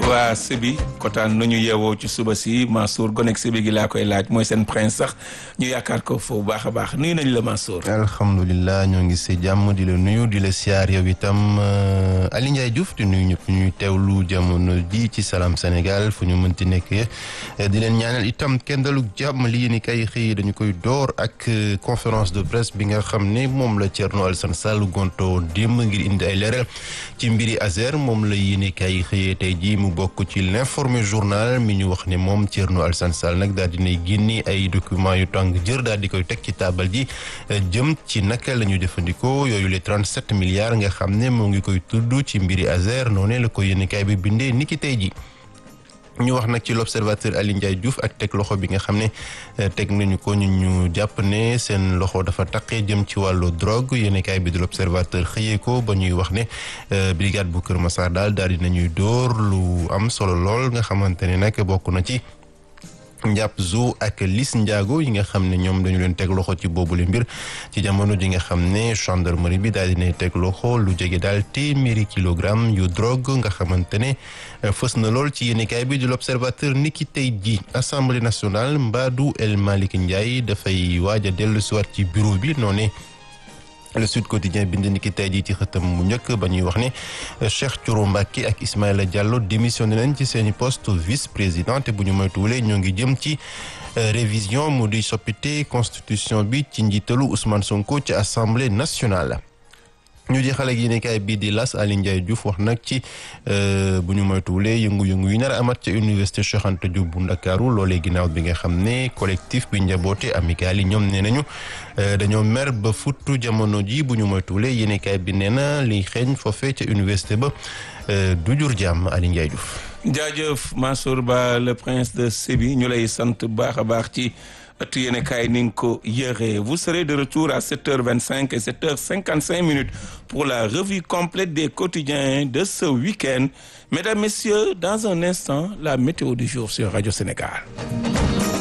waa Sébi kotaan nu ñu yeewoo ci suba si Mansour gonek Sébi gi laa koy laaj mooy seen prince sax ñu yaakaar ko foofu baax a baax nuyu nañ la Mansour. alhamdulilah ñoo ngi si jàmm di la nuyu di la siyaar yow itam Ali Ndiaye Diouf di nuyu ñëpp ñuy teewlu jamono ji ci Salam Sénégal fu ñu mënti nekk di leen ñaanal itam kenn dalug jàmm li yéen kay xëy dañu koy door ak conférence de presse bi nga xam ne moom la Thierno Alassane Sall gonto démb ngir indi ay leeral ci mbiri Azer moom la yéen kay xëyee tey jii mu bokk ci l'informé journal mi ñu wax ne moom Thierno Alassane Sall nag daal dinay génne ay documents yu tàng jër daal di koy teg ci taabal ji jëm ci naka la ñu jëfandikoo yooyu les 37 milliards nga xam ne moo ngi koy tudd ci mbiri Azer noonu la ko yéen kay bi bindee niki tey ji ñu wax nag ci l'observateur Aliou Ndiaye Diouf ak teg loxo bi nga xam ne teg nañu ko ñu ñu jàpp ne seen loxo dafa taqee jëm ci wàllu drogue yéenekaay bi di l'observateur xëyee ko ba ñuy wax ne brigade bu Kër Massar daal daal di nañuy dóor lu am solo lool nga xamante ne nag bokk na ci. njàpp zo ak lis njaago yi nga xam ne ñoom dañu leen teg loxo ci boobule mbir ci jamono ji nga xam ne gendarmerie bi daal dinay teg loxo lu jege daal téeméeri kilogramme yu drogue nga xamante ne fës na lool ci yéenekaay bi di l'observateur niki tey ji assemblée nationale Mbadou El Malick Ndiaye dafay waaj a dellu siwaat ci bureau bi noonu le Sud Quotidien bind ni ki tey jii ci xëtam mu njëkk ba ñuy wax ne Cheikh Thioro Mbacké ak Ismaïla Diallo démissionné nañ ci seeni poste vice président te bu ñu moytuwulee ñoo ngi jëm ci révision mu di soppite constitution bi ci njiitalu Ousmane Sonko ci assemblée nationale. ñu jeexal ak yéenekaay bii di L'As Aly Ndiaye Diouf wax nag ci bu ñu moytuwulee yëngu-yëngu yu nar a amat ca université Cheikh Anta Diop bu Ndakaaru loolee ginnaaw bi nga xam ne collectif bi njaboote amical yi ñoom nee nañu dañoo mer ba futtu jamono ji bu ñu moytuwulee yéenekaay bi nee na liy xeeñ foofee ca université ba du jur jàmm Aly Ndiaye Diouf. jaajëf Mansour Ba le prince de Sébi ñu lay sant baax a baax ci. ëttu yéen kaay ni nga ko yëree vous serez de retour à 7h25 et 7h55 minutes pour la revue complète des quotidiens de ce week-end mesdames messieurs dans un instant la météo du jour sur Radio Sénégal